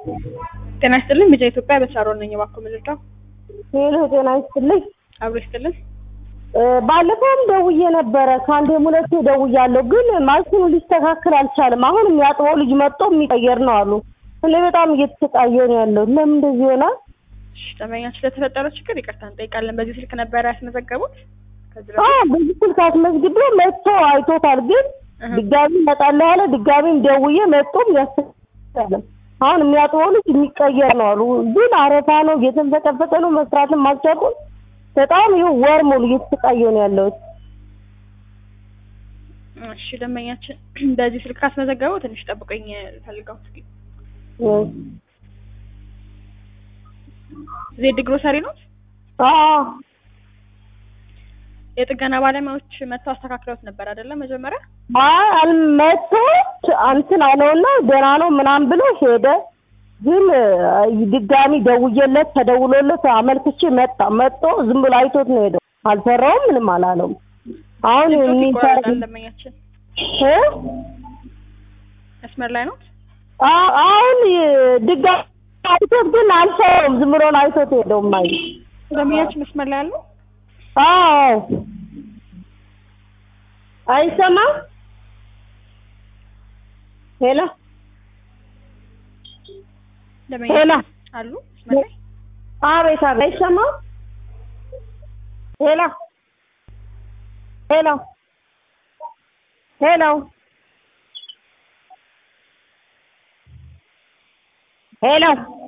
ጤና ይስጥልኝ ልጄ ኢትዮጵያ በሳሮን ነኝ። እባክዎ ምልርዳው? ሄሎ ጤና ይስጥልኝ። አብሮ ይስጥልን። ባለፈውም ደውዬ ነበረ ከአንዴም ሁለቴ ደውያለሁ፣ ግን ማሽኑ ሊስተካከል አልቻለም። አሁን የሚያጥበው ልጅ መጥቶ የሚቀየር ነው አሉ። እኔ በጣም እየተሰቃየሁ ነው ያለው። ለምን እንደዚህ ይሆናል? እሺ ደንበኛችን ስለተፈጠረው ችግር ይቅርታ እንጠይቃለን። በዚህ ስልክ ነበረ ያስመዘገቡት? ከዚህ አዎ በፊት በዚህ ስልክ አስመዝግቤ መጥቶ አይቶታል። ግን እህ፣ ድጋሚ እመጣለሁ ያለ ድጋሚም ደውዬ መጥቶም ያስተካክላል። አሁን የሚያጥበው ልጅ የሚቀየር ነው አሉ። ግን አረፋ ነው፣ እየተንፈቀፈቀ ነው፣ መስራትም አልቻልኩም። በጣም ይኸው ወር ሙሉ እየተሰቃየሁ ነው ያለሁት። እሺ ደንበኛችን በዚህ ስልክ ካስመዘገቡ ትንሽ ጠብቀኝ ፈልገው እስኪ። ዜድ ግሮሰሪ ነው። አዎ የጥገና ባለሙያዎች መጥተው አስተካክለውት ነበር አይደለም? መጀመሪያ አይ አልመቶ እንትን አለውና ደህና ነው ምናምን ብሎ ሄደ። ግን አይ ድጋሚ ደውዬለት ተደውሎለት አመልክቼ መጣ። መጥቶ ዝም ብሎ አይቶት ነው ሄደው። አልሰራውም፣ ምንም አላለውም። አሁን ድምፆት የሚሰራ ይቆራረጣል። ደንበኛችን እ? መስመር ላይ ነው። አ- አሁን ድጋሚ አይቶት ግን አልሰራውም። ዝም ብሎ ነው አይቶት ሄደው ማይ ደንበኛችን መስመር ላይ አሉ። አዎ አይሰማም። ሄሎ ሄሎ ደንበኛችን አሉ መስመር ላይ አቤት አቤት አይሰማም። ሄሎ ሄሎ ሄሎ ሄሎ